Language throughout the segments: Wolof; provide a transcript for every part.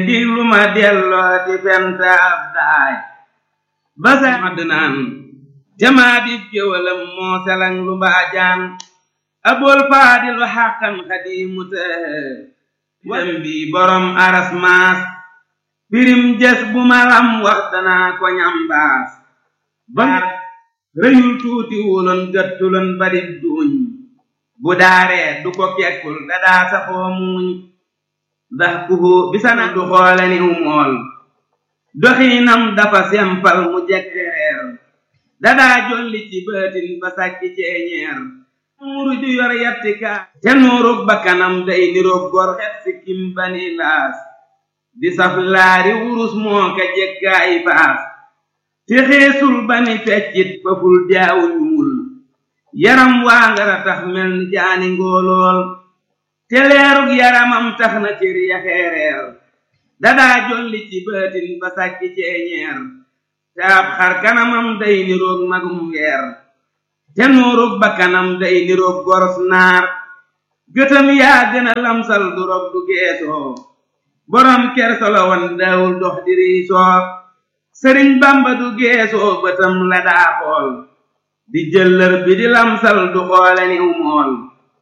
diglu ma delloo ti fenta ab daay ba sa madd naan jamaa di géwalam moo selang lu mbaajaan abool faadilu xàqan xadiimu tëhë wadam bi borom aras maas pirim jes bu malam wax danaa ko ñambaas ba rëyul tuuti wuloon gëttuloon badib duuñ bu daaree du ko kekkul dadaa saxoo muuñ ndax kuhu bisana du xoole niw mool doxiinam dafa sempal mu jekkereer dadaa jolli ci bëtin ba sàkki ceeñeer muuru ju yor yattika te nuurug bakkanam day niroog gor xet si kim bani laas di saf laari wurus moo ka jekkaay baas te xeesul bani feccit faful jaawu ñuul yaram waa ngara tax mel ni jaani ngóolool te leerug yaramam tax na cër ya xeereer dadaa jolli ci bëtin ba sàkki ceeñeer te ab xar kanamam day niroog magum weer te nuurug bakkanam day niroog goros naar gëtam yaa gën a lamsal du rog du geesoo borom kersolo wan daawul dox di riisoo sëriñ bamba du geesoo bëtam la daa xool di jëllër bi di lamsal du xoole niw mool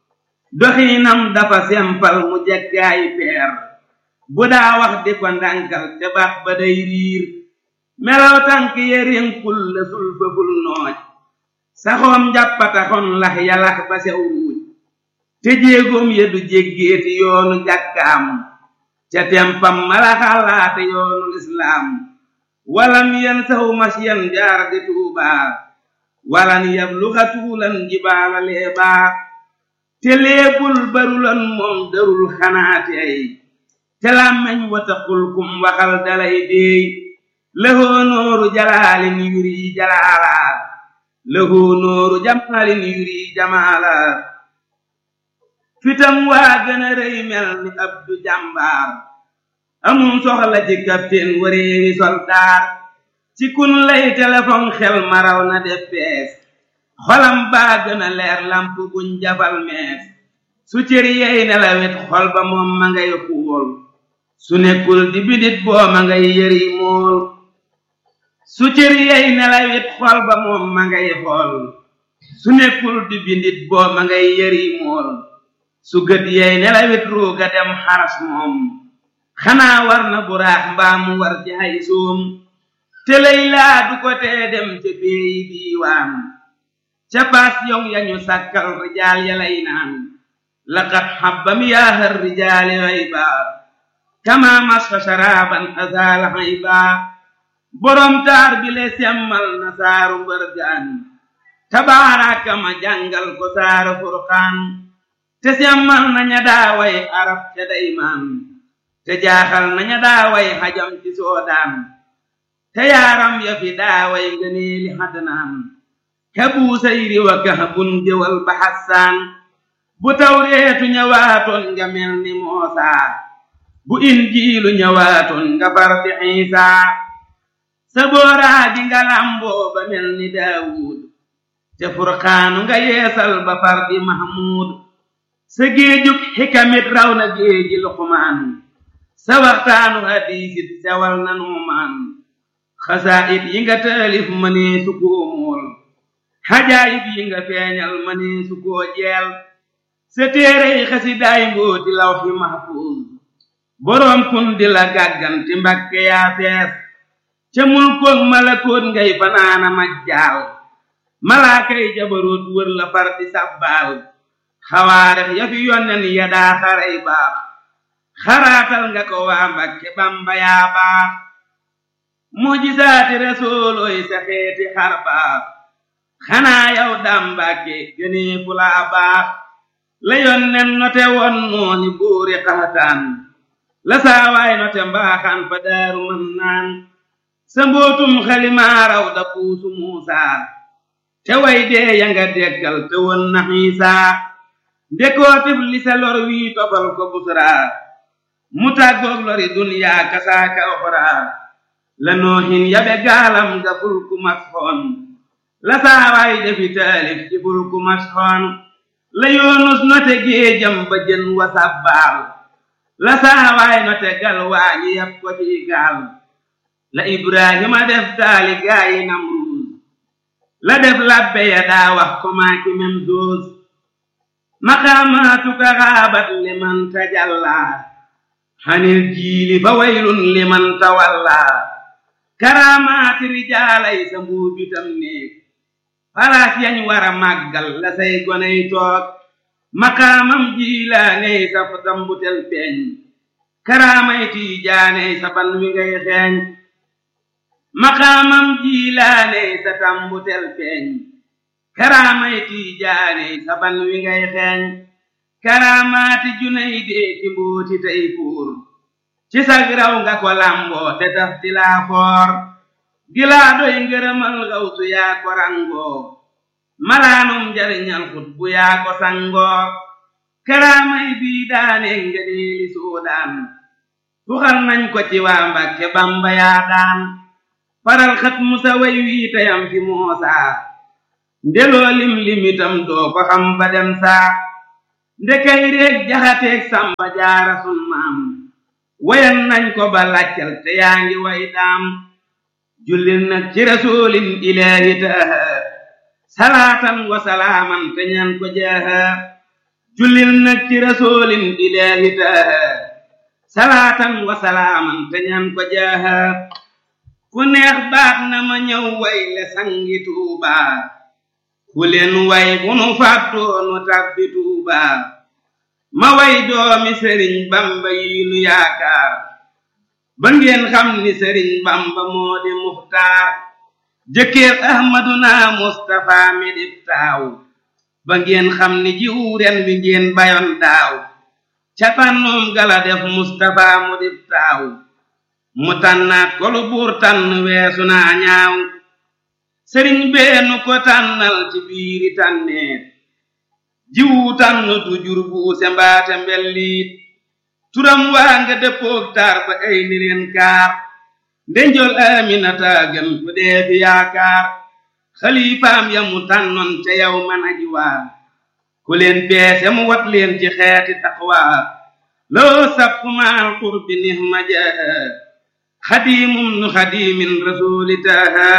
doxiinam dafa sempal mu jeggaayi peer bu daa wax di ko ndànkal te baax ba day riir melaw tànk yerinkul la sul fëful nooj saxoom njàppataxon lax yalax ba sew ruuj te jéegoom ya du jéggeeti yoonu jàkkaam ca tempam mala xalaate yoonu lislaam walam yen saw masyan jaar di tuubaa walan yabluxa tuulan jibaala leebaa te leebul barulan moom darul xanaate ay te làmmeñ wataqul kum waxal dalay deey lëhoo nooru jalaalin yuri jalaalaa lëhoo nooru jamaalin yuri jamaala fitam waa gën a rëy mel ni abdu jàmbaar amum soxla ci capitaine wareewi soldaar ci kun lay téléphone xel maraw na def bees xolam baa gën a leer lamp buñ jafal mees su cër yey nelawet xol ba moom ma ngay xuul su nekkul di bidit boo ma ngay yëri mool su cër yey nelawet xol ba moom ma ngay xool su nekkul di bindit boo ma ngay yëri mool su gët yey nelawet ruuga dem xaras moom xanaa war na buraax mbaa mu war ci ay soom te lay laa du ko tee dem ca péeyi diiwaan ca baas yong yañu sàkkal rijaal ya lay naan laqad xabbam yaahar rijaali hayba kama masfa sharaban azaala hayba borom taar bi le semmal na saaru mbërgaan tabaaraka ma jàngal ko saaru furqaan te semmal na ña daaway arab ca daymaan te jaaxal na ña daaway xajam ci soodaan te yaaram ya fi daaway ngëneeli xadnaan ka buusayri wa kahbun jëwal ba xassaan bu tawreetu ñëwaatoon nga mel ni moosaa bu injiilu ñëwaatoon nga far di xiisaa sa booraaji nga lamboo ba mel ni daawuud te furqaanu nga yeesal ba far di mahmuud sa géejug xikamit raw na géeji luqmaan sa waxtaanu hadiisit sewal na nuumaan xasaayit yi nga taalif mënee su koo mool xajaayib yi nga feeñal mënee su koo jeel sa téerey xasidaay mbooti lawxi mahfuuz boroom kun di la gàgganti mbakke yaa fees ca mulkoog malakoot ngay fanaana majjaal malaakay jabaroot wër la far di sabbaal xawaarex ya fi yonnen ya daa xaray baax xaraatal nga ko waa mbakke bamba yaa baax mujisaati resoolooy sa xeeti xar baax xanaa yow daam mbàkke gënee fu laa baax la yonnen note won nooni buuri xaxataan la saawaay note mbaaxaan fa daaru mën naan sa mbootum xalimaaraw da puusu muusaa te way dee ya nga deggal te won na xiisaa ndekootif li sa lor wii tofal ko busraa mu tàggoog lori duniyaa kasaaka oxraa la noohin yabe gaalam nga fulku masxoon la saawaay defi taalif ci fulku masxoon la yoonus note géejam ba jën wa sàbbaal la saawaay no tegal waa ñi yab ko ci gaal la ibrahima def taali gaayi namruus la def labbe ya daa wax ko maaki mem doos maqaamaatuka xaabat liman tajalla xanil jiili fa waylun liman tawalla karaamaati rijaalay sa mbuubitam néeg palaas yañ war a màggal la say goney toog maqaamam jiilaaney sa tambutel feeñ karaamay tiijaaney sa ban wi ngay xeeñ maqaamam jiilaaney sa tambutel feeñ karaamay tiijaaney sa ban wi ngay xeeñ karaamaati junay dee ci mbooti tey fuur ci sag raw nga ko lamboo te taf ti laa foor gilaa doy ngërëmal gawsu yaa ko rangoo malaanum njariñal xut bu yaa ko sangoo karaamay bii daane ngëneeli suudaan tuxal nañ ko ci waa Mbàkke Bamba yaa daan faral xat musa way wii tayam fi moosaa ndeloo lim limitam doo ko xam ba dem saa ndekay réeg jaxateeg samba jaara sun maam wayan nañ ko ba laccal te yaa ngi way daam jullil nag ci rasulin ilaahi taaha salaatan wa salaaman te ñaan ko jaaha jullil nag ci rasulin ilaahi taaha salaatan wa salaaman te ñaan ko jaaha ku neex baax na ma ñëw way le sangi tuubaa ku leen way bu nu fàttoonu tàbbi tuubaa ma way doomi sëriñ bamba yi nu yaakaar ba ngeen xam ni sëriñ bamba moo di muxtaar jëkkër ahmaduna mustafa mi dib taaw ba ngeen xam ni jiwu ren wi ngeen bayoon daaw ca tànnoom gala def mustafa mu dib taaw mu tànnaat ko lu buur tànn weesu naa ñaaw sëriñ beenu ko tànnal ci biiri tànneet jiwu tànn du jur buuse mbaate mbelliit turam waa nga dëppoog taar ba ay ni leen kaar ndenjol aminata gën ku dee fi yaakaar xalifaam ya mu tànnoon ca yow man aji waa ku leen peese mu wat leen ci xeeti taqwa loo sappu maal qurbi nihma jaaha xadimum nu xadimin rasuli taaha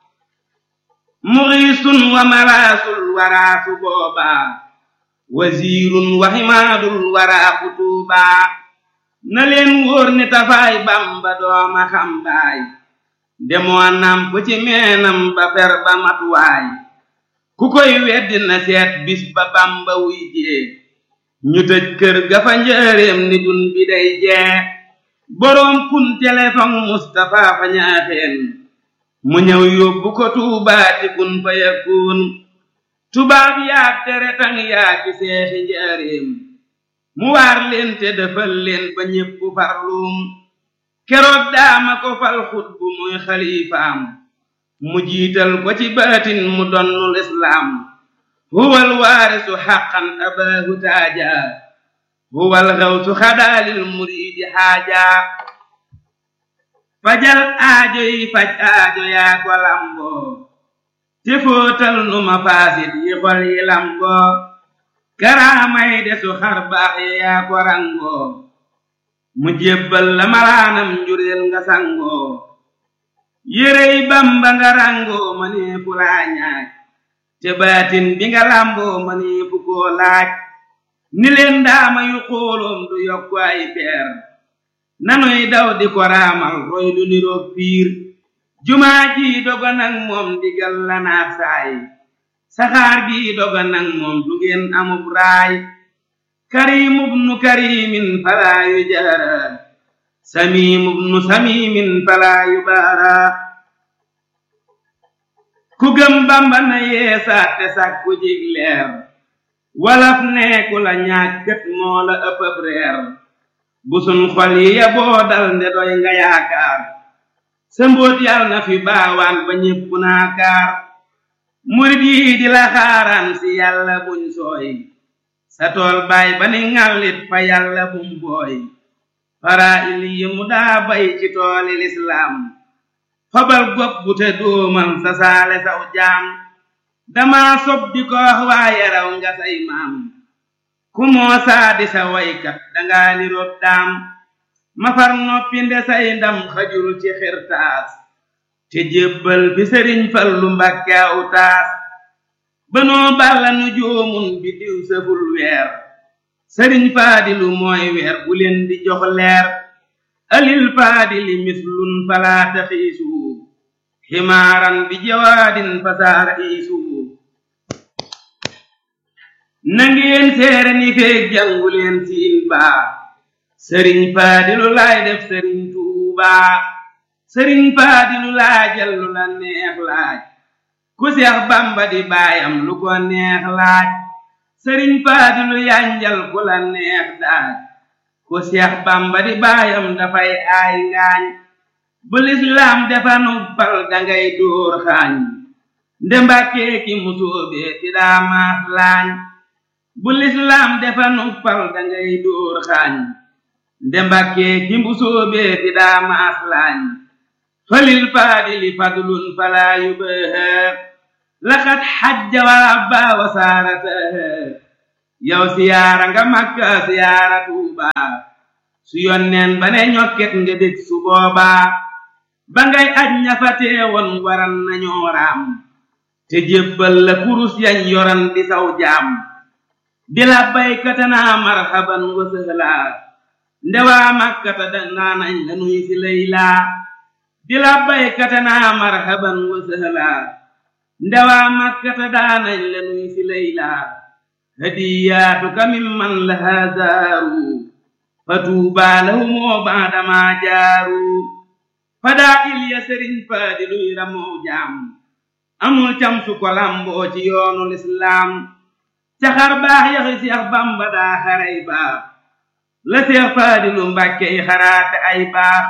muxiisun wa malaasul waraasu boobaa wasiirun wa ximaadul waraa kutuubaa na leen wóor ni tafaay bamba dooma xambaay demoo namp ci meenam ba fer ba matuwaay ku koy weddi na seet bis ba bamba wuy jee ñu tëj kër ga fa njëreem ni dun bi day jee boroom kun telefon Mustapha fa ñaaxeen mu ñëw yóbbu ko tuubaati kun fa yakun tubaab yaag tere tang yaa ci seexi njaareem mu waar leen te defal leen ba ñépp farluum keroog daama ko fal xutbu muy xalifaam mu jiital ko ci baatin mu donnul islaam huwal waarisu xaqan abaahu taaja huwal xawsu xadaalil muriidi xaaja fajal aajo yi faj aajo yaa ko lamboo te fóotal nu ma faasit yi xol yi lamboo karaamay desu xar baax yi yaa ko rangoo mu jébbal la malaanam njureel nga sangoo yérey bamba nga rangoo ma nee fu laa ñaaj te baatin bi nga lamboo ma nee fu koo laaj ni leen daama yu xooloom du yokku ay peer nanuy daw di ko raamal roy du niroog piir jumaa ji doga nag moom digal la naat saay saxaar gi doga nag moom du ngeen amub raay karimub nu karimin falaa yu jaara samimub nu samimin falaa yu baara ku gëm bamba na yeesaat te sàkku jig leer walaf neeku la ñàkkat moo la ëppëb reer busun xol yi ya boo dal nde doy nga yaakaar sa mbóot yal na fi baawaan ba ñépp naakaar murit yi di la xaaraan si yàlla buñ sooy sa tool baay ba ni ŋàllit fa yàlla bum booy fara il yi mu daa bay ci tooli lislaam fabal gopp bu te dóomal sa saale saw jaam dama sob di ko wax waaye raw nga say maam ku moosaa di sa waykat dangaa niroog daam ma far noppi nde say ndam xajul ci xirtaas te jébbal fi sëriñ fallu mbàkke aw taas banoo balla nu joomun bi diw sëful weer sëriñ faadilu mooy weer bu leen di jox leer alil faadili mislun falaata xiisu ximaaran bi jawaadin fasaara iisu nangeen seere ni feeg jàngu leen siin baa sëriñ faadilu laay def sëriñ tuubaa sëriñ faadilu laajal lu la neex laaj ku seex bamba di baayam lu ko neex laaj sëriñ faadilu yanjal ku la neex daaj ku seex bamba di baayam dafay aay ngaañ bu lislaam defa nubbal dangay dóor xaañ nde mbàkkee ki musóobee ti daa maas laañ bu lislaam defa nubbal dangay dóor xaañ nde mbàkkee ki musóobee ti daa maas laañ falil faadili fadlun falaa yubaha laqad xajja wa abba wa saarataha yow siyaara nga makka siyaara tuuba su yonneen ba ne ñokket nga dég su boobaa ba ngay aj ñafa teewoon waran nañoo raam te jébbal la kurus yañ yoran di saw jaam di la baykatanaa marhaban wa sëhlaa ndewaa makkata danaa nañ la nuy si laylaa di la baykatanaa marhaban wa sëhlaa ndewaa makkata daanañ la nuy si laylaa hadiyaatuka mimman lahaa zaaru fa tuubaa lahumoo baadamaa jaaru fadaa ilya sëriñ faadiluy ramoo jaam amul cam su ko lamboo ci yoonu lislaam caxar baax yaxi seex bamba daa xaray baax la seex faadilu mbàkke yi xaraate ay baax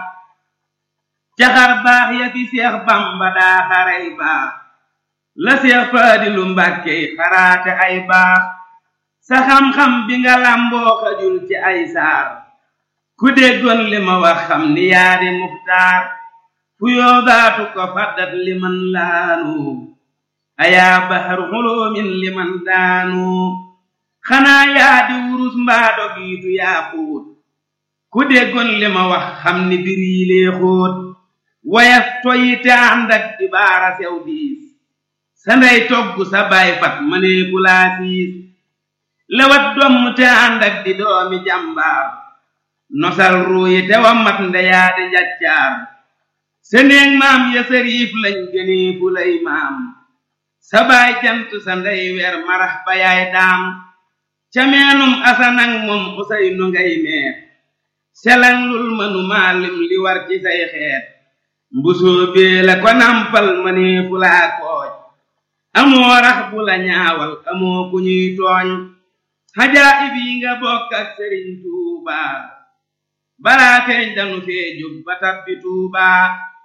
caxar baax yaxi seex bamba daa xaray baax la seex faadilu mbàkke yi xaraate ay baax sa xam-xam bi nga lamboo xajul ci ay saar ku déggoon li ma wax xam ni yaa di muxtaar fu yoogaatu ko faddat liman laanu ayaa bahar xuloomin liman daanu xanaa yaa di wurus mbaa dogiitu yaa xuut ku déggoon li ma wax xam ni bir yi lee xóot wayaf toyi te ànd ak di baara sew diis sa ndey togg sa baay fat mënee ku laa siis lewat domm te ànd ak di doomi jàmbaar nosal ruuyi te wa mat ndeyaa di njaccaar seneeg maam ya sëriif lañ gënee fu lay maam sa baay jant sa ndey weer marax ba yaay daam ca meenum asanang moom usay nu ngay meer selang lul mënu maalim li war ci say xeet mbusoo bee la ko nampal mënee fu laa kooj amoo rax bu la ñaawal amoo ku ñuy tooñ xajaa ib yi nga bokk ak sëriñ tuubaa balaa feeñ danu fee jóg ba tabbi tuubaa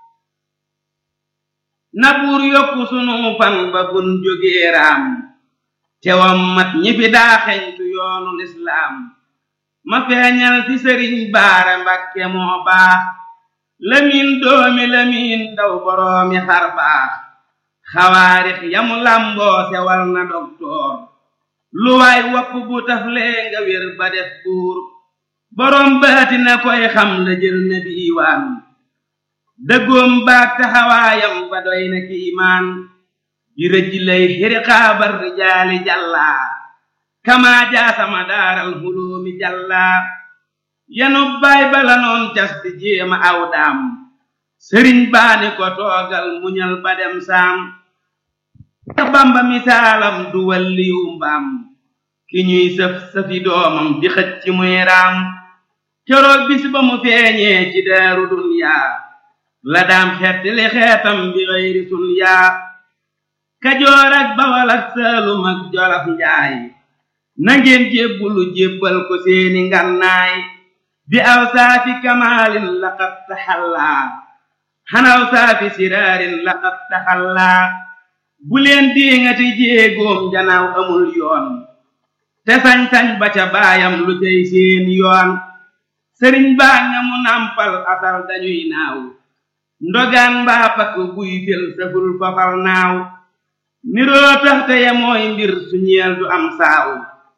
na buur yokku sunu fan ba bun jógee raam tewam mat ñi fi daa xeñtu yoonu lislaam ma feeñal fi sëriñ baara mbakke moo baax lamiin doomi lamiin daw boroomi xar baax xawaarix yamu lamboo sewal na doktoor lu waay wopp bu taflee nga wér ba def buur boroom baati na koy xam la jël na diiwaan dëggoom baag taxawaayam ba doy na kiimaan ji rëj lay xiriqaabar rijaali jàllaa kamaa jaasama daaral huloomi jàllaa yanu baay bala noon cas di jéema aw daam sëriñ baani ko toogal muñal ba dem saam Seex Bamba misaalam du walliyu mbaam ki ñuy sëf sëfi doomam di xëcc ci muy raam keroog bis ba mu feeñee ci daaru dunyaa la daam xeet li xeetam bi xëyri sun yaa kajoor ak bawal ak saalum ak jolof njaay nangeen jébbulu jébbal ko seeni ngannaay bi aw saafi kamaalin laqad taxallaa xanaw saafi siraarin laqad taxallaa bu leen diŋati jéegoom janaaw amul yoon te sañ-sañ ba ca baayam lu cay seen yoon sëriñ baa nga mu nampal asal dañuy naaw ndogaan mbaa pakk buy fel saful fafal naaw niroo tax te ya mooy mbir su ñeel du am saaw ku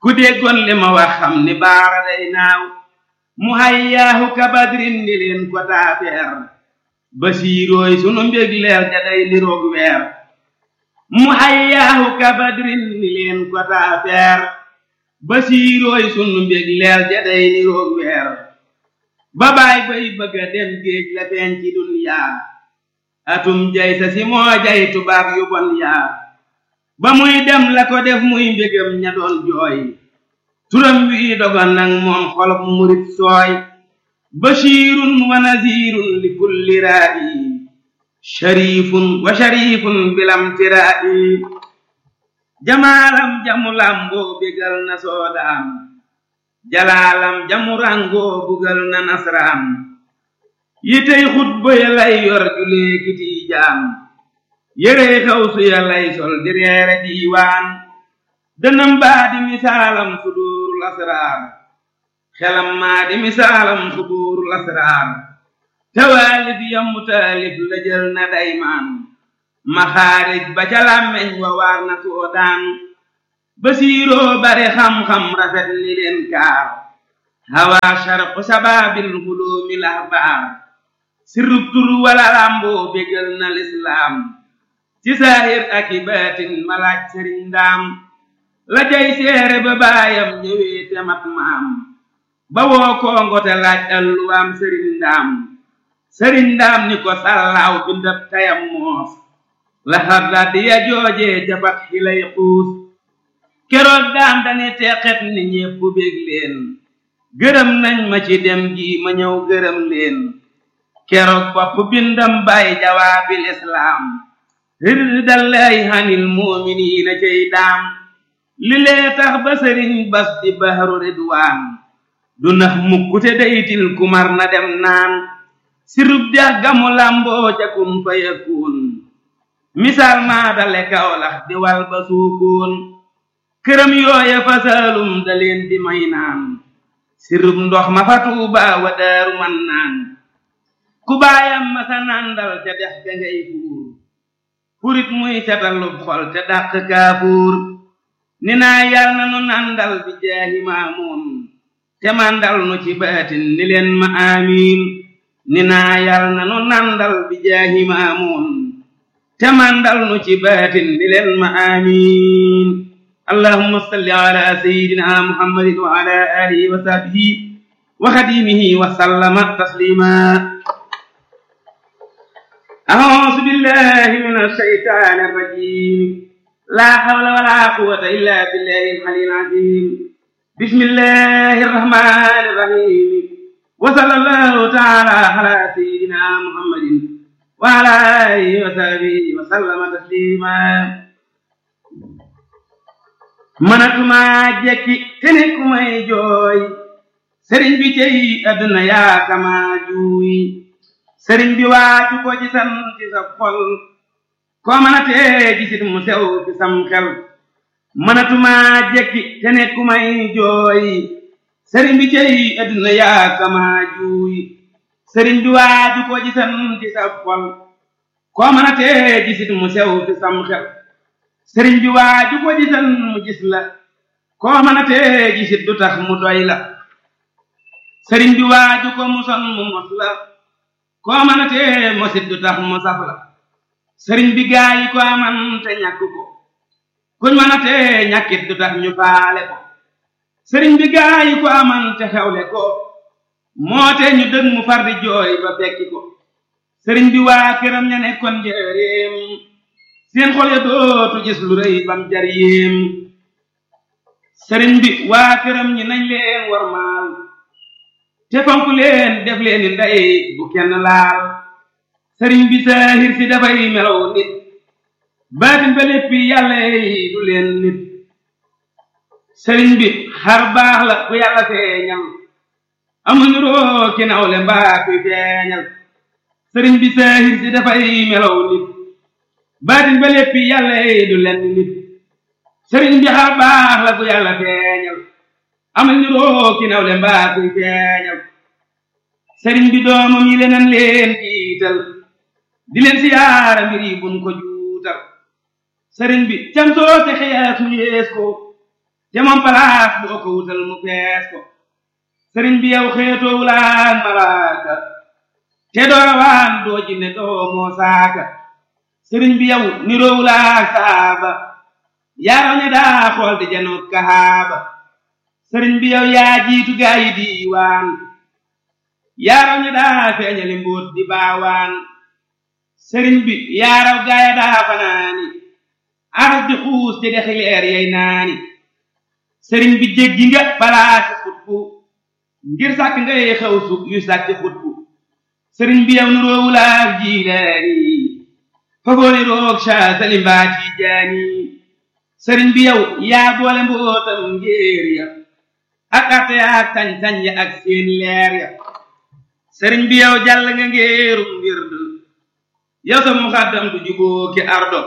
ku déggoon li ma wax xam ni baara day naaw mu hayyaahu kabadrin ni leen ko taafeer basiirooy sunu mbég leer ja day niroog weer mu hayyaahu kabadrin ni leen ko taafeer basiirooy sunu mbég leer ja day niroog weer ba baay bay bëgga dem géej la feeñ ci dunyaa atum jay sa si moo jay tubaab yu bon yaa ba muy dem la ko def muy mbégam ña doon jooy turam wi dogon nag moom xolob murit sooy bashirun wa nazirun li kulli raa'i sharifun wa sharifun bilam tiraa'i jamaalam jamu lamboo bégal na soodaan jalaalam jamu rangoo bugal na nasraan yitey xutba ya lay yor julee kiti jaam yérey xawsu ya lay sol di reere diiwaan dënam baa di misaalam suduurul asraar xelam maa di misaalam suduurul asraar tawaalif yammu taalif la jël na daymaan maxaarij ba ca làmmeñ wa waar na soodaan basiiroo bare xam-xam rafet ni leen kaar hawaa sharqu sabaabil huloomi lahbaar sirrub tur wala làmboo bégal na lislaam ci saahir ak i baatin malaaj sëriñ ndaam la jay seere ba baayam ñëwee te mat maam ba woo koongo te laaj alluwaam sëriñ ndaam sëriñ ndaam ni ko sallaaw bindab tayam moos la xarda di ya joojee jabat xilay xuus keroog daam dani teqet ni ñépp bég leen gërëm nañ ma ci dem gi ma ñëw gërëm leen keroog bopp bindam bay jawaabil islaam rirdallaahi hanil muuminiina cey daam li lee tax ba sëriñ bas di bahru ridwaan du nax mukkute daytil kumar na dem naan sirub dex gamu lamboo ca kun fa yakun misaal maa dale kawlax di wal ba suukoon këram yooya fa saalum da leen di may naan sirub ndox ma fa tuuba wa daaru man naan ku baayam ma sa nandal ca dex ga ngay fuur furit muy setalub xol te dàq kaafuur ni naa yal na nu nandal bi jaahi maamuun te mandal nu ci baatin ni leen ma amiin ni naa yal na nu nandal bi jaahi maamuun te mandal nu ci baatin ni leen ma amiin allahumma salli ala sayyidina muhammadin wa ala alihi wa sahbihi wa xadimihi wa sallama taslima أعوذ بالله من الشيطان الرجيم لا حول ولا قوة إلا بالله العلي العظيم بسم الله الرحمن الرحيم وصلى الله تعالى على سيدنا محمد وعلى آله وصحبه وسلم تسليما manatuma jekki te ne ku may jooy sëriñ bi tey àdduna yaa kama juuy sëriñ bi waaju ko gisan ci sa xol koo mën a tee gisit mu sew ci sam xel mënatuma jekki te ne ku may jooy sëriñ bi cey adduna yaa kama juuy sëriñ bi waaju ko gisan ci sa xol koo mën a tee gisit mu sew ci sam xel sëriñ bi waaju ko gisan mu gis la koo mën a tee gisit du tax mu doy la sëriñ bi waaju ko muson mu mos la koo mën a tee mosit du tax mu saf la sëriñ bi gaa yi ko aman te ñàkk ko kuñ mën a tee ñàkkit du tax ñu faale ko sëriñ bi gaa yi ko aman te xewle ko moo te ñu dëg mu far di jooy ba fekki ko sëriñ bi waa këram ña nekkoon njëreem seen xol ya dootu gis lu rëy bam jar yéem sëriñ bi waa këram ñi nañ leen war maal te fonk leen def leen ni ndey bu kenn laal sëriñ bi saahir si dafay melaw nit baatin ba léppi yàlla yi du leen nit sëriñ bi xar baax la ku yàlla feeñal amuñu roo ki nawle mbaa kuy feeñal sëriñ bi saahir si dafay melaw nit baatin ba léppi yàlla yi du leen nit sëriñ bi xar baax la ku yàlla feeñal amuñu roo ki nawle mbaa kuy feeñal sëriñ bi doomam yi leneen leen jiital di leen siyaara mbir yi buñ ko juutal sëriñ bi cam soo te xeyaas mu yees ko te moom palaas boo ko wutal mu fees ko sëriñ bi yow xeetoo wulaan malaaka te doo waan doo jinne doo moo saaka sëriñ bi yow niroo wulaak saaba yaaraw ne daa xool di janoot kahaaba sëriñ bi yow yaa jiitu gaa yi diiwaan yaaraw ne daa feeñali mbóot di baawaan sëriñ bi yaaraw gaaya daa fanaani aras di xuus te dexi leer yey naani sëriñ bi jéggi nga balaasi xutbu ngir sàkk ngay xew su yu sàkki xutbu sëriñ bi yow nuroowulaak jiilaani fagooni roog ca salimbaati jaani sëriñ bi yow yaa boole mbootam ngéer ya ak arte ya ak sañ-sañ ya ak seen leer ya sëriñ bi yow jàll nga ngéerum wird yow sa muxaddam du juboo ki ardo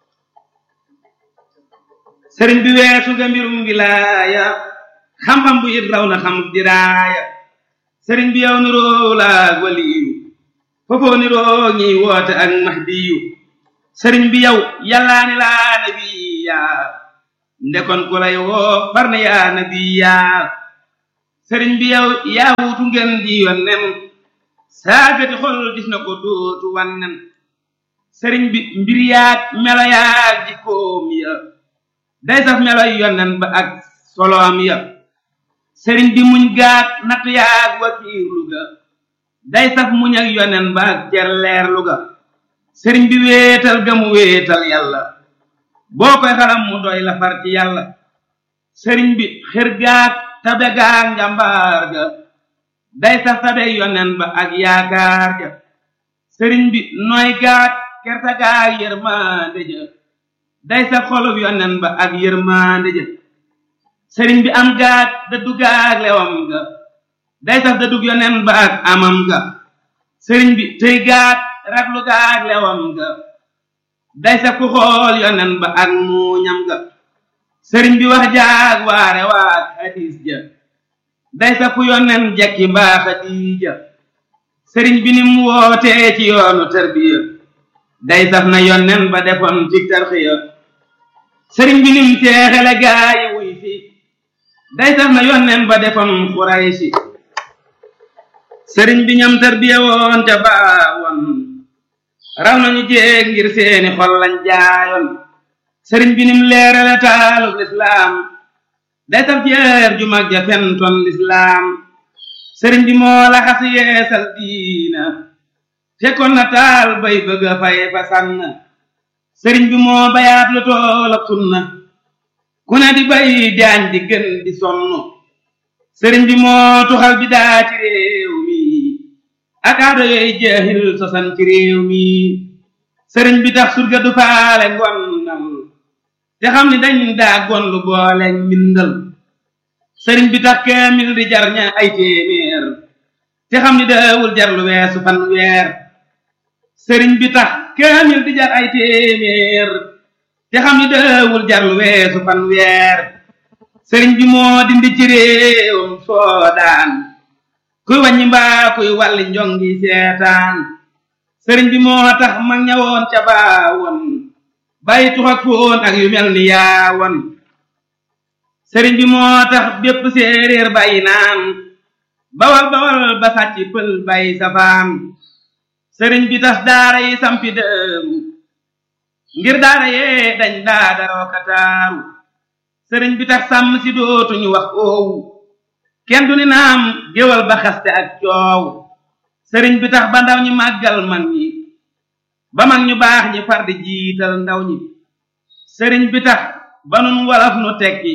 sëriñ bi weesu nga mbirum wilaaya xam-xam bu it raw na xam diraaya sëriñ bi yow niroo laag waliyu foofoo niroo ñiy woote ak mahdiyu sëriñ bi yow yàllaa ni laa nabiya ndekon ku lay woo far na yaa nabiya sëriñ bi yow yaa wuutu ngeen di yonnen saagati xol gis na ko dootu wannen sëriñ bi mbir yaag melo yaag jikkoom ya day saf meloy yonnen ba ak soloom ya sëriñ bi muñ gaat natt yaag wakiirlu ga day saf muñ ak yonnen ba ak cerleerlu ga sëriñ bi wéetal ga mu wéetal yàlla boo koy xalam mu doy la far ci yàlla sëriñ bi xër gaag tabe gaag njàmbaar ga day saf tabe yonnen ba ak yaakaar ja sëriñ bi nooy gaag kerta gaag yërmande ja day saf xolub yonnen ba ak yërmande ja sëriñ bi am gaag dëddu gaag lewam ga day saf dëddug yonnen ba ak amam ga sëriñ bi tëy gaag raglu gaag lewam ga day saf ku xool yonnen ba ak muuñam ga sëriñ bi wax jaag waare waag hadis ja day saf ku yonnen jekki mbaa xadiija sëriñ bi nim wootee ci yoonu tarbiya day saf na yonnen ba defoon ci tarxiya sëriñ bi nim teexele gaayi wuy fi day saf na yonnen ba defoon xuraysi sëriñ bi ñam tarbiya woon ca baawoon raw nañu jéeg ngir seeni xol lañ jaayoon sëriñ bi nim leerale taalub lislaam day saf jeer ju mag ja fentoon lislaam sëriñ bi moo la xas yeesal diina fekkoon na taal bay bëgg a fay fa sànn sëriñ bi moo bayaat lu tool ak sunna ku ne di bay jaañ di gën di sonn sëriñ bi moo tuxal bi daa ci réew mi ak aado yooyu jeexil sosan ci réew mi sëriñ bi tax surga du faale ngonnal te xam ni dañ daa gonlu boole mbindal sëriñ bi tax kaamil di jar ña ay téeméer te xam ni daawul jar lu weesu fan weer sëriñ bi tax kaamil di jar ay téeméer te xam ni daawul jar lu weesu fan weer sëriñ bi moo dindi ci réewam soodaan kuy wàññi mbaa kuy wàlli njongi seetaan sëriñ bi moo tax mag ñawoon ca baawoon bàyyi tux ak foon ak yu mel ni yaawoon sëriñ bi moo tax bépp séeréer bàyyi naan bawal bawal ba sàcc pël bàyyi safaan sëriñ bi tas daara yi sampi dëemu ngir daara yee dañ daa daroo kataaru sëriñ bi tax sàmm si dootuñu wax oowu kenn du ni naam géwal ba xaste ak coow sëriñ bi tax ba ndaw ñi màggal man ñi ba mag ñu baax ñi far di jiital ndaw ñi sëriñ bi tax ba nun walaf nu tekki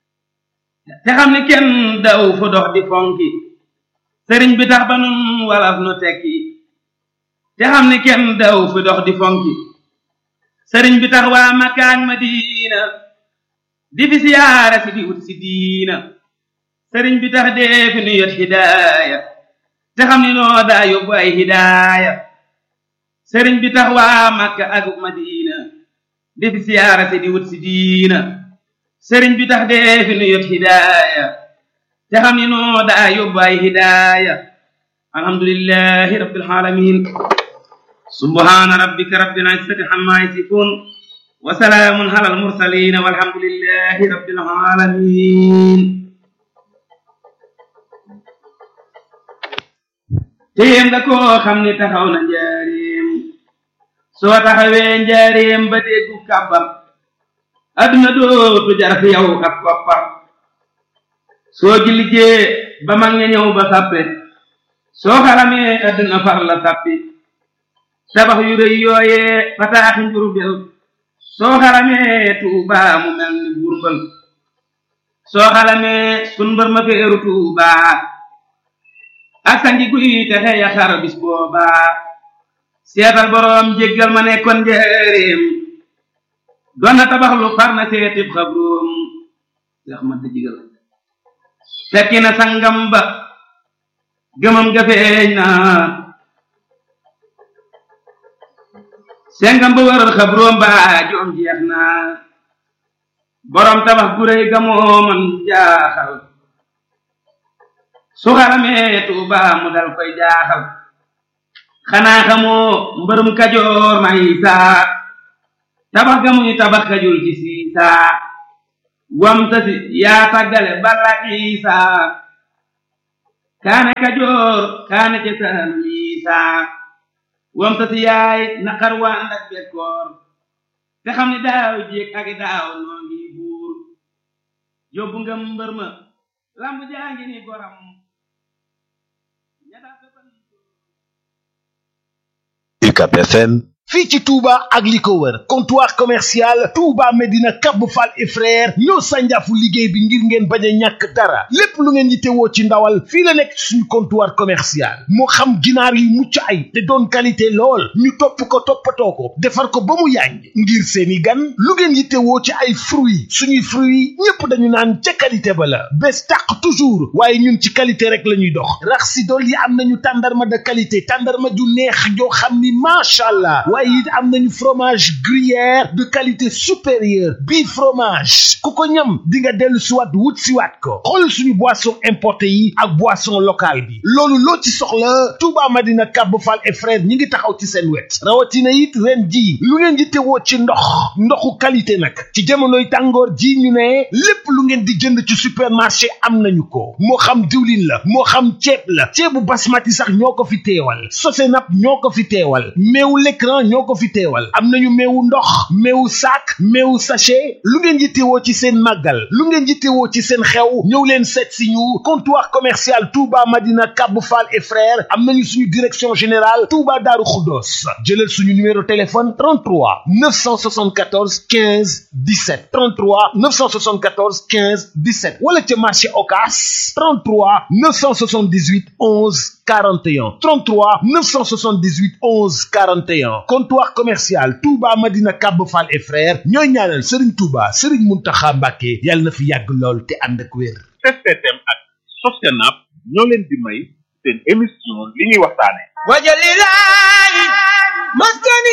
te xam ni kenn daw fu dox di fonki sëriñ bi tax ba nun walaf nu tekki te xam ni kenn daw fu dox di fonki sëriñ bi tax waa Makka ak Madina di fi siyaara si di wut si diina sëriñ bi tax dee fi nu yot hidaaya te xam ni noo daa yóbbu ay hidaaya sëriñ bi tax waa Makka ak Madina di fi siyaara si di wut si diina sëriñ bi tax dee fi nu yot hidaaya te xam ni noo daa yóbbu ay hidaaya alhamdulillahi rabbil alamin subhana rabbika rabbil izzati amma yasifun wa salaamun ala almursalin walhamdulillahi rabbil alamin téem nga koo xam ni taxaw na njaareem soo taxawee njaareem ba déggu kàbbar adduna dootu jar fi yow ab koppar soo jilijee ba mag ña ñëw ba sàppe soo xaramee adduna far la sàppi tabax yu rëy yooyee fataaxi njurbel soo xaramee tuubaa mu mel ni burbal soo xaramee sun mbër ma feeru tuubaa ak sangi guy texe ya xar bis boobaa seetal boroom jéggal ma nekkoon njëreem doon na tabax lu far na seetib xabroom yax ma jigal fekki na sangam ba gëmam ga feeñ na sengam ba wër xabroom ba joom jeex na boroom tabax gu réy ga moo man jaaxal su xaramee tuuba mu dal koy jaaxal xanaa xamoo mbërum kajoor may saa tabax ga muy tabax kajul ci siisaa wam tasi yaa tàggale balla isaa kaane kajoor kaane ca saalum isaa wam tasi yaay naqar waa ndak bekkoor te xam ni daaw jéeg ak daaw noo ngi buur yóbbu nga mbër ma lamb jaa ngi ni goram UCAB FM fii ci Touba ak li ko wër comptoir commercial Touba Medina Kab Fall et frère ñoo sànjaafu liggéey bi ngir ngeen bañ a ñàkk dara lépp lu ngeen yittewoo ci ndawal fii la nekk suñu comptoir commercial moo xam ginaar yu mucc ay te doon qualité lool ñu topp ko toppatoo ko defar ko ba mu yàññ ngir seeni gan lu ngeen yittewoo ci ay fruits suñuy fruits ñépp dañu naan ca qualité ba la bés tàq toujours waaye ñun ci qualité rek la ñuy dox rax si dool yi am nañu tàndarma de qualité tàndarma ju neex joo xam ni macha allah waaye it am nañu fromage gruyère de qualité supérieure bii fromage ku ko ñam di nga dellu siwaat wut siwaat ko xool suñu boisson importé yi ak boisson locale bi loolu loo ci soxla Touba Madina Kab Fall et frère ñi ngi taxaw ci seen wet rawatina it ren ji lu ngeen di tewoo ci ndox ndoxu qualité nag ci jamonoy tàngoor ji ñu ne lépp lu ngeen di jënd ci supermarché am nañu ko moo xam diwlin la moo xam ceeb la ceebu basmati sax ñoo ko fi teewal sosenap ñoo ko fi teewal meewu l'écran ñoo ko fi teewal am nañu meewu ndox meewu sac meewu sachet lu ngeen yittewoo ci seen màggal lu ngeen yittewoo ci seen xew ñëw leen seet si ñu comptoir commercial Touba Madina Kab Fall et frères am nañu suñu direction générale Touba Darou Khoudoss jëlal suñu numéro téléphone 33 974 15 17 33 974 15 17 wala ca marché Ocass 33 978 11 41 33 978 11 41 comptoir commercial Touba Madina Kab Fall et frères ñooy ñaanal Serigne Touba Serigne Mountakha Mbacké yàlla na fi yàgg lool te ànd ak wér. STM ak Sosenap ñoo leen di may seen émission li ñuy waxtaane wajalilahi maskani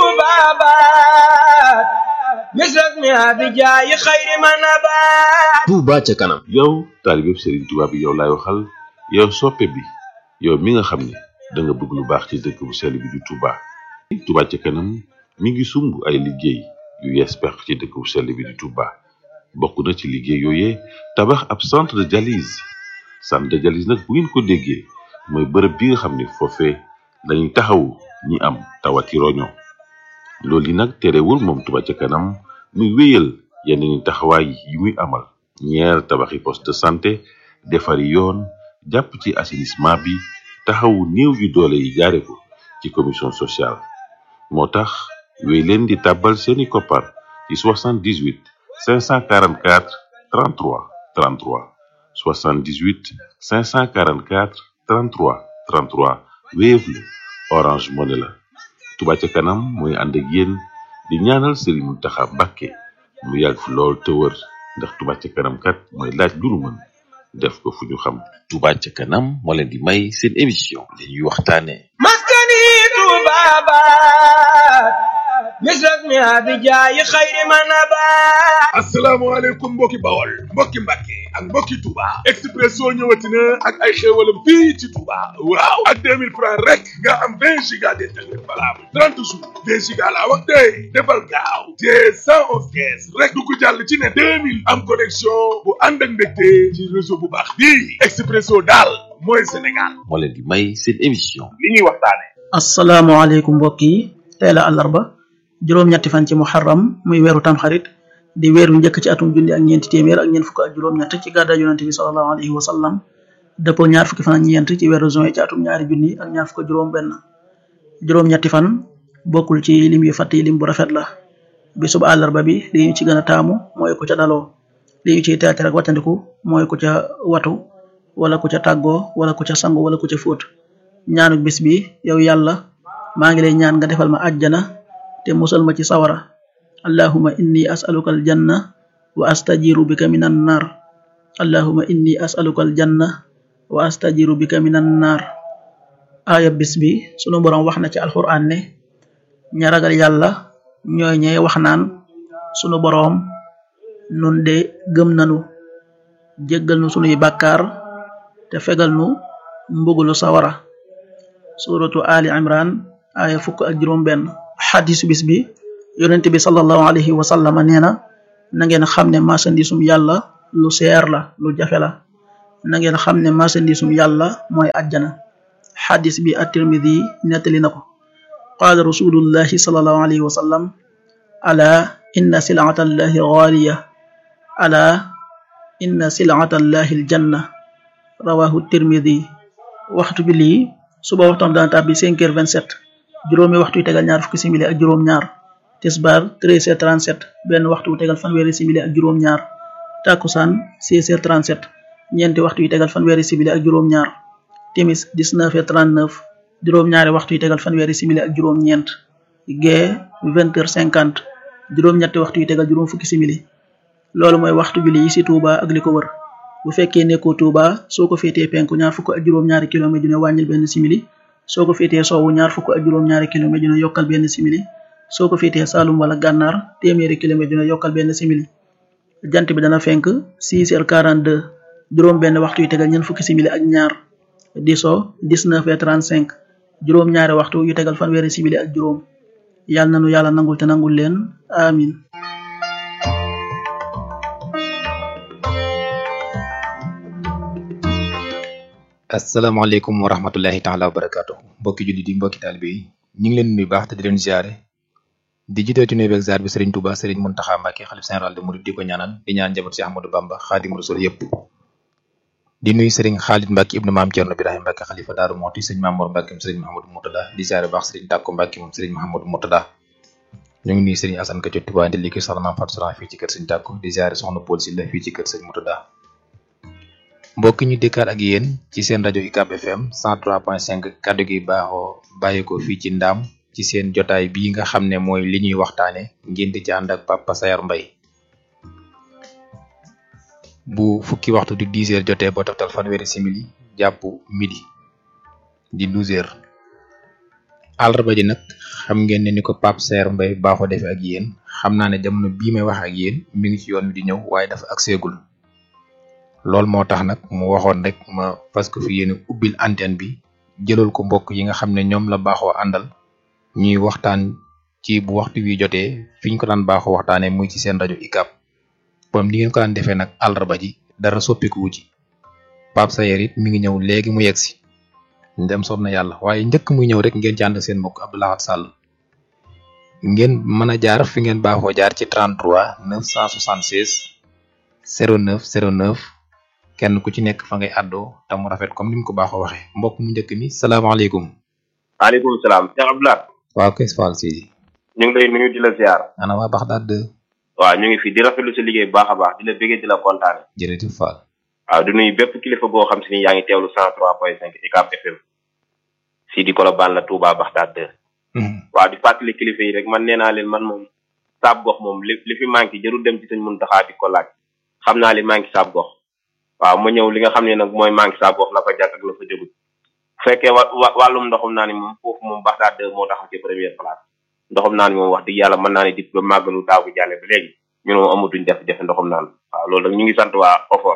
tubabat misras mi abijaayi xayri manabat Touba ca kanam yow taalibeb Serigne Touba bi yow laay waxal yow soppe bi yow mi nga xam ne da nga bëgg lu baax ci dëkk bu sell bi di Touba Touba ca kanam mi ngi sumb ay liggéey yu yees pex ci dëkk bu sell bi di Touba bokk na ci liggéey yooyee tabax ab centre de dialyse centre de dialyse nag bu ngeen ko déggee mooy bërëb bi nga xam ne foofee lañuy taxawu ñi am tawati roño loolu yi nag terewul moom Touba ca kanam muy wéyal yeneen taxawaay yi muy amal ñeer tabaxi poste de santé defari yoon jàpp ci assainissement bi taxawu néew yu doole yi jaare ko ci commission sociale moo tax wéy leen di tàbbal seeni koppar ci 78 544 33 33 78 544 33 33 Wave la Orange Money la Touba ca kanam mooy ànd ak yéen di ñaanal Serigne Mountakha Mbacké mu yàgg fi lool te wër ndax Touba ca kanam kat mooy laaj lu nu mën def ko fu ñu xam Touba ca kanam moo leen di may seen émission li ñuy waxtaane maskani tubabat misras mi abijaayi xayri manabat asalaamaaleykum mbokki bawol mbokki mbàkke ak mbokki Touba Expresso ñëwati na ak ay xéewalam fii ci Touba waaw ak 2000 francs rek nga am 20 giga d'internet valable 30 jours 20 giga laa wax tey defal gaaw te 111 kees rek du ko jàll ci ne 2000 am connexion bu ànd ak mbégte ci réseau bu baax bii Expresso daal mooy Sénégal moo leen di may seen émission li ñuy waxtaane asalaamaaleykum mbokk yi tey la àllarba juróom-ñetti fan ci muharram muy weeru tamxarit di weer wi njëkk ci atum junni ak ñeenti téeméer ak ñeent fukk ak juróom-ñett ci gàddaay yonente bi sallallahu alayhi wa sallam dëppoo ñaar fukki fan ak ñeent ci weeru juin ci atum ñaari junni ak ñaar fukk juróom benn juróom-ñetti fan bokkul ci lim yu fàtt yi lim bu rafet la bisub àllarba bi li ñu ci gën a taamu mooy ku ca daloo li ñu ciy teete rek wàccandiku mooy ku ca watu wala ku ca tàggoo wala ku ca sangu wala ku ca fóot ñaanuk bis bi yow yàlla maa ngi lay ñaan nga defal ma àjjana te musal ma ci sawara allahuma inni asaluka aljanna wa astajiru bika minan nar allahuma inni asaluka aljanna wa astajiru bika minan nar aaya bis bi sunu boroom wax na ci alquran ne ña ragal yàlla ñooy ñey wax naan sunu boroom nun de gëm nanu jéggal nu sunuy bàkkaar te fegal nu mbugulu sawara suratu ali imran aaya fukk ak juróom benn xadisu bis bi yonent bi sallallahu alayhi wa sallama nee na na ngeen xam ne marchandisum yàlla lu seer la lu jafe la na ngeen xam ne marchandisum yàlla mooy àjjana xadis bi at-tirmidi nettali na ko qaala rasulullahi sallallahu alayhi wa sallam ala inna silata allahi gaaliya ala inna silata allahi aljanna rawahu tirmidi waxtu bi lii suba waxtaan dana tàbbi 5 heures 27 juróomi waxtu yu tegal ñaar fukki simili ak juróom ñaar tisbaar 13 heures 37 benn waxtu wu tegal fanweeri simili ak juróom ñaar takkusaan 16 heures 37 ñeenti waxtu yu tegal fanweeri simili ak juróom ñaar timis 19 heures 39 juróom ñaari waxtu yu tegal fanweeri simili ak juróom ñeent gee 20 heures 50 juróom ñetti waxtu yu tegal juróom fukki simili loolu mooy waxtu julli yi ci Touba ak li ko wër bu fekkee nekkoo Touba soo ko féetee penku ñaar fukk ak juróom-ñaari kilomètre ju ne wàññil benn simili soo ko féetee soowu ñaar fukk ak juróom-ñaari kilomètre ju ne yokkal benn simili soo ko féetee Saalum wala Gànnaar téeméeri kilomètre ju ne yokkal benn simili jant bi dana fenk 6 heures 42 juróom benn waxtu yu tegal ñeent fukki simili ak ñaar di so 19 heures 35 juróom ñaari waxtu yu tegal fanweeri simili ak juróom yàlla nanu yàlla nangul te nangul leen amin asalaamaaleykum wa rahmatullahi taala wa barakaatu mbokki jullit yi mbokki taalibe yi ñu ngi leen nuyu baax te di leen ziare di jiite ci nuyu beeg ziar bi Serigne Touba Serigne Mountakha Mbacké xalif général de Mouride di ko ñaanal di ñaan njaboot si Ahmadou Bamba Xaadimu Rasul yëpp di nuyu Serigne Khalid Mbacké ibnu maam Thierno Birahim Mbacké xalifa Daaru Mooti Serigne Mamour Mbacké moom Serigne Mahamadou Moutada di ziare baax Serigne Tàkko Mbacké moom Serigne Mahamadou Moutada ñu ngi nuyu Serigne Assane Ka ci Touba di liggéey soxna Maam Fatou Sala fii ci kër Serigne Tàkko di ziare soxna Paul Sylla fii ci kër Serigne Moutada mbokk ñu dëkkaat ak yéen ci seen rajo UCAB FM 103.5 kaddu gi baaxoo bàyyeekoo fii ci ndaam ci seen jotaay bii nga xam ne mooy li ñuy waxtaane ngeen di ci ànd ak Papa Sayar Mbay bu fukki waxtu di 10 heures jotee ba toftal fanweeri simili jàpp midi di 12 heures àllarba ji nag xam ngeen ne ni ko Papa Sayar Mbay baaxoo defee ak yéen xam naa ne jamono bii may wax ak yéen mi ngi ci yoon wi di ñëw waaye dafa ak seegul loolu moo tax nag mu waxoon rek ma parce que fi yéen ubbil antenne bi jëlal ko mbokk yi nga xam ne ñoom la baaxoo àndal ñuy waxtaan ci bu waxtu wi jotee fi ñu ko daan baaxoo waxtaanee muy ci seen rajo UCAB comme ni ngeen ko daan defee nag àllarba ji dara soppiku wu ci Pape Sayer it mi ngi ñëw léegi mu yegg si ndem soob na yàlla waaye njëkk muy ñëw rek ngeen ci ànd seen mbokk Abdoulahat Sall ngeen mën a jaar fi ngeen baaxoo jaar ci 33 976 09 09. kenn ku ci nekk fa ngay àddoo te mu rafet comme ni mu ko baaxoo waxee mbokk mu njëkk mi salaamaaleykum. waaleykum salaam Cheikh Abdoulaye. waaw kay Fall Sidi. ñu ngi lay nuyu di la ziar. ana waa Baxdaad de. waaw ñu ngi fi di rafetlu sa liggéey bu baax a baax di la bëggee di la kontaane. jërëjëf Fall. waaw di nuyu bépp kilifa goo xam si ni yaa ngi teewlu 103.5 UCAB FM. si di Colobane la Touba Baxdaad de. waaw di fàttali kilifa yi rek man nee naa leen man moom saab gox moom li li fi manqué jarul dem ci sëñ Muntaxa di ko laaj xam naa li manqué saab gox waaw ma ñëw li nga xam ne nag mooy manqué saa gox la fa jàkk ak la fa jógut bu fekkee wa wàllum ndoxum naa ni moom foofu moom Baxdaad de moo taxaw ci première place ndoxum naa ni moom wax dëgg yàlla mën naa ne dit ba màggalu daaw bi jàlle ba léegi ñun moom amatuñ jafe-jafe ndoxum naan waaw loolu nag ñu ngi sant waa OFOR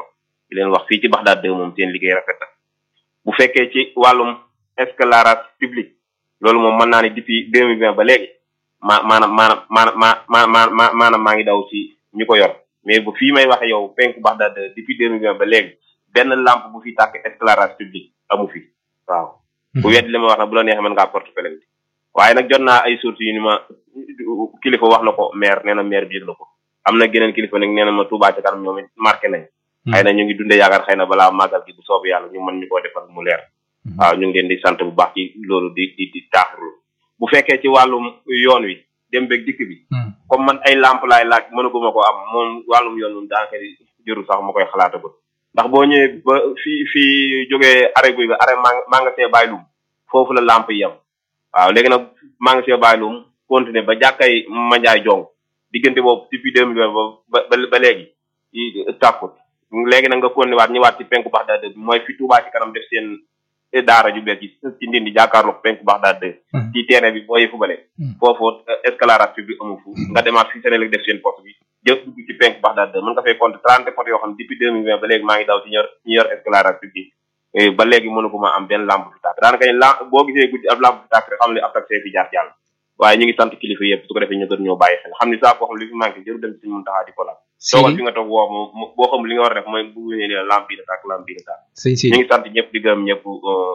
di leen wax fii ci Baxdaad 2 moom seen liggéey rafet na bu fekkee ci wàllum éclairage public loolu moom mën naa ne depuis 2020 ba léegi ma maanaam maanaam maanaam ma ma ma maanaam maa ngi daw ci ñu ko yor mais bu fii may waxe yow penku Baxdaad 2 depuis 2020 ba léegi benn lampe bu fi tàkk éclairage public amu fi waaw bu wedd li ma wax nag bu la neexee mën ngaa porte plainte waaye nag jot naa ay sources yu ni ma kilifa wax na ko maire nee na maire bi yëg na ko am na geneen kilifa nag nee na ma Touba ca kanam ñoom it marqué nañ xëy na ñu ngi dundee yaakaar xëy na balaa màggal gi bu soobu yàlla ñu mën ñu koo defal mu leer waaw ñu ngi leen di sant bu baax ci loolu di di di taaxurlu bu fekkee ci wàllum yoon wi dem beeg dikk bi comme man ay lampe laay laaj mënaguma ko am moom wàllum yoon moom daanaka jëru sax ma koy xalaatagul ndax boo ñëwee ba fii fii jógee arrêt guy ga arrêt maa nga see bàyyi lum foofu la lampe yi yam waaw léegi nag maa ngi see bàyyi lum continuer ba jàkkay manjaay jong diggante boobu depuis deux mille ba ba ba léegi tàkkut léegi nag nga continuer waat ñëwaat ci penku Baxdaad bi mooy fi Touba ci kanam def seen daara ju bees ci ci ndindi jàkkaarloog penku Baxdaad ci terrain bi booy fubale foofu escalade public amu fu nga demaat fi Sénégal def seen poste bi jëf dugg ci penku Baxdaad mën nga fay compter trente potes yoo xam ne depuis deux mille vingt ba léegi maa ngi daw ci ñor ñu yor escalade public ba léegi mënu ko ma am benn lampe fi tàkk daanaka la boo gisee guddi ab lampe fi tàkk rek xam ne ab taxi fi jaar jàll waaye ñu ngi sant kilifa yëpp su ko defee ñu gën ñoo bàyyi xel xam ni saa boo xam li fi manqué jëru dem ci mun taxaa di ko laal toogal fi nga toog woo moom boo xam li nga war a def mooy bu ñëwee lampe bi la tàkk lampe bi la tàkk ñu ngi sant ñëpp di gërëm ñëpp